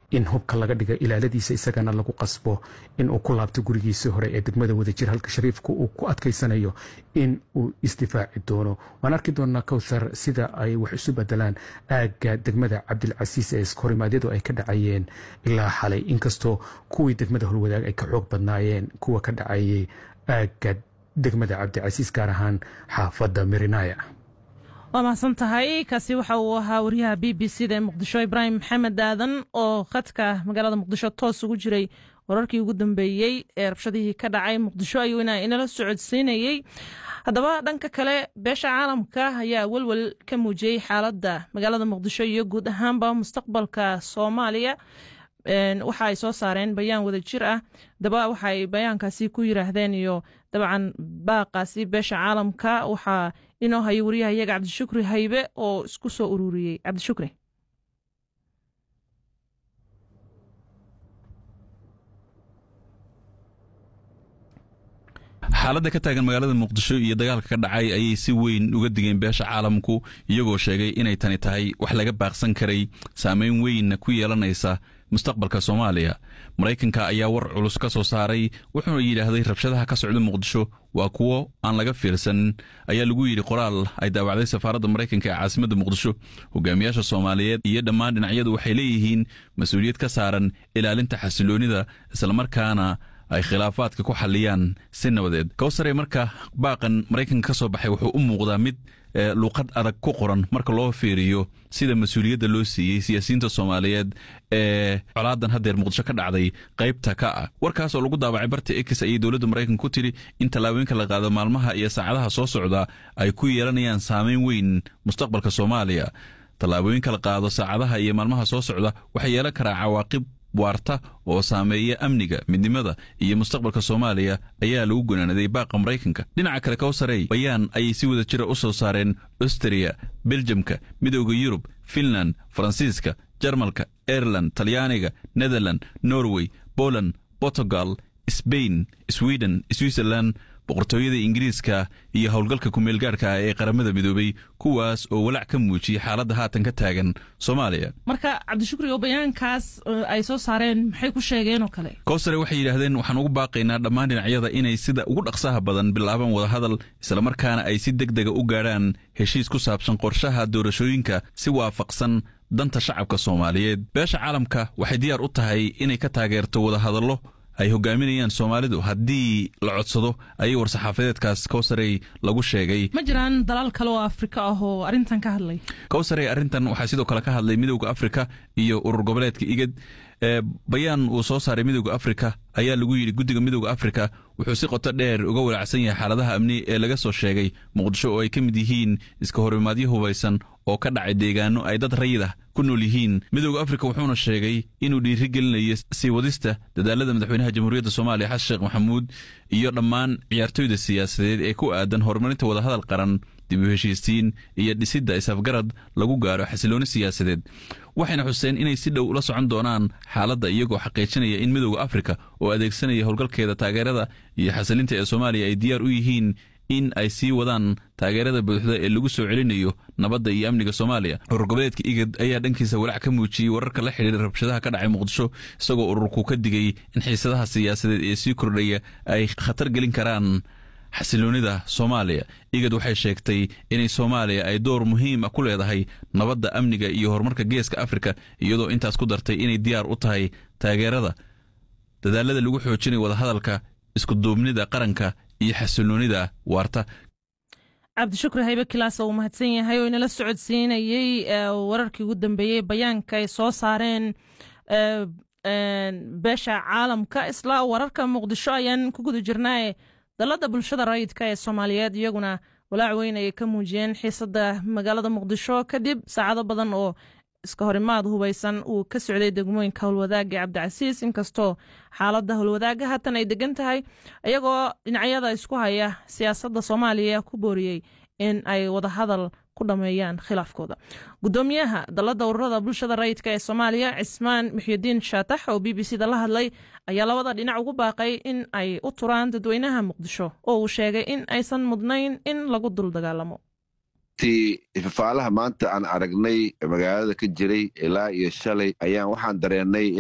in hubka laga dhiga ilaaladiisa isagana lagu qasbo in uu ku laabto gurigiisii hore ee degmada wadajir halka shariifku uu ku adkaysanayo in uu isdifaaci doono waan arki doonaa kowthar sida ay wax isu bedelaan aagga degmada cabdilcasiis ee iskorimaadyadu ay ka dhacayeen ilaa xalay inkastoo kuwii degmada holwadaag ay ka xoog badnaayeen kuwa ka dhacayay aagga degmada cabdicasiis gaar ahaan xaafadda mirinaya waa mahadsan tahay kaasi waxa uu ahaa wariyaha b b c da ee muqdisho ibraahim maxamed aadan oo khadka magaalada muqdisho toos ugu jiray wararkii ugu dambeeyey ee rabshadihii ka dhacay muqdisho ayuu inala socodsiinayey haddaba dhanka kale beesha caalamka ayaa welwel ka muujiyey xaaladda magaalada muqdisho iyo guud ahaanba mustaqbalka soomaaliya waxa ay soo saareen bayaan wada jir ah daba waxa ay bayaankaasi ku yiraahdeen iyo dabcan baaqaasi beesha caalamka waxaa inoo hayo wariyaha iyaga cabdishukri haybe oo isku soo ururiyey cabdishukri xaaladda ka taagan magaalada muqdisho iyo dagaalka ka dhacay ayay si weyn uga digeen beesha caalamku iyagoo sheegay inay tani tahay wax laga baaqsan karay saameyn weynna ku yeelanaysa mustaqbalka soomaaliya maraykanka ayaa war culus ka soo saaray wuxuuna yidhaahday rabshadaha ka socda muqdisho waa kuwo aan laga fiirsan ayaa lagu yidhi qoraal ay daawacday safaaradda maraykanka ee caasimadda muqdisho hogaamiyaasha soomaaliyeed iyo dhammaan dhinacyadu waxay leeyihiin mas-uuliyad ka saaran ilaalinta xasiloonnida islamarkaana ay khilaafaadka ku xalliyaan si nabadeed kowsare marka baaqan maraykanka ka soo baxay wuxuu u muuqdaa mid luuqad adag ku qoran marka loo fiiriyo sida mas-uuliyadda loo siiyey siyaasiyiinta soomaaliyeed ee colaadan haddeer muqdisho ka dhacday qaybta ka ah warkaas oo lagu daabacay barta ex ayay dowladda maraykanka ku tiri in tallaabooyinka la qaado maalmaha iyo saacadaha soo socda ay ku yeelanayaan saameyn weyn mustaqbalka soomaaliya tallaabooyinka la qaado saacadaha iyo maalmaha soo socda waxay yeelan karaa cawaaqib waarta oo saameeya amniga midnimada iyo mustaqbalka soomaaliya ayaa lagu gunaanaday baaqa maraykanka dhinaca kale kowsarey bayaan ayay si wada jira u soo saareen austria beljamka midooda yurub finland faransiiska jarmalka aireland talyaaniga netherland norway poland portugal sbain sweden switzerland boqortooyada ingiriiska iyo howlgalka kumeelgaarka ah ee qaramada midoobay kuwaas oo walaac ka muujiyey xaaladda haatan ka taagan soomaaliya marka cabdishukri oo bayaankaas ay soo saareen maxay ku sheegeen oo kale kowsare waxay yidhaahdeen waxaan ugu baaqaynaa dhammaan dhinacyada inay sida ugu dhaqsaha badan bilaabaan wadahadal islamarkaana ay si deg dega u gaadhaan heshiis ku saabsan qorshaha doorashooyinka si waafaqsan danta shacabka soomaaliyeed beesha caalamka waxay diyaar u tahay inay ka taageerto wadahadallo ay hogaaminayaan soomaalidu haddii la codsado ayay war-saxaafadeedkaas kowsarey lagu sheegay ma jiraan dalaal kale oo afrika ah oo arrintan ka hadlay kowsarey arrintan waxaa sidoo kale ka hadlay midowda afrika iyo urur goboleedka igad bayaan uu soo saaray midowda afrika ayaa lagu yidhi guddiga midowda afrika wuxuu si qoto dheer uga walaacsan yahay xaaladaha amni ee laga soo sheegay muqdisho oo ay ka mid yihiin iska horimaadyo hubaysan oo ka dhacay deegaano ay dad rayid ah ku nool yihiin midowda afrika wuxuuna sheegay inuu dhiiri gelinayo sii wadista dadaalada madaxweynaha jamhuuriyadda soomaaliya xasan sheekh maxamuud iyo dhammaan ciyaartoyda siyaasadeed ee ku aadan horumarinta wadahadal qaran dib u heshiisiin iyo dhisidda isafgarad lagu gaaro xasilooni siyaasadeed waxayna xuseen inay si dhow ula socon doonaan xaaladda iyagoo xaqiijinaya in midowda afrika oo adeegsanaya howlgalkeeda taageerada iyo xasilinta ee soomaaliya ay diyaar u yihiin in ay sii wadaan taageerada buuxda ee lagu soo celinayo nabadda iyo amniga soomaaliya urur goboleedka igad ayaa dhankiisa walaac ka muujiyey wararka la xidhiira rabshadaha ka dhacay muqdisho isagoo ururku ka digay in xiisadaha siyaasadeed ee sii kordhaya ay khatar gelin karaan xasiloonida soomaaliya igad waxay sheegtay inay soomaaliya ay door muhiim ah ku leedahay nabadda amniga iyo horumarka geeska afrika iyadoo intaas ku dartay inay diyaar u tahay taageerada dadaalada lagu xoojinayo wadahadalka iskuduubnida qaranka iyo xasiloonida waarta cabdishukri haybe kilaas uu mahadsan yahay oo inala socodsiinayey wararkii ugu dambeeyey bayaanka ay soo saareen beesha caalamka isla wararka muqdisho ayaan ku guda jirnaaye dalada bulshada rayidka ee soomaaliyeed iyaguna walaac weyn ayay ka muujiyeen xiisada magaalada muqdisho kadib saacado badan oo iska horimaad hubaysan uu ka socday degmooyinka howlwadaaga ee cabdicasiis inkastoo xaalada howlwadaaga haatan ay degan tahay iyagoo dhinacyada isku haya siyaasadda soomaaliya ku booriyey in ay wadahadal ku dhameeyaan khilaafkooda gudoomiyaha dalada ururada bulshada rayidka ee soomaaliya cismaan muxyidiin shaatax oo b b c da la hadlay ayaa labada dhinac ugu baaqay in ay u turaan dadweynaha muqdisho oo uu sheegay in aysan mudnayn in lagu dul dagaalamo ti ifafaalaha maanta aan aragnay magaalada ka jiray ilaa iyo shalay ayaan waxaan dareennay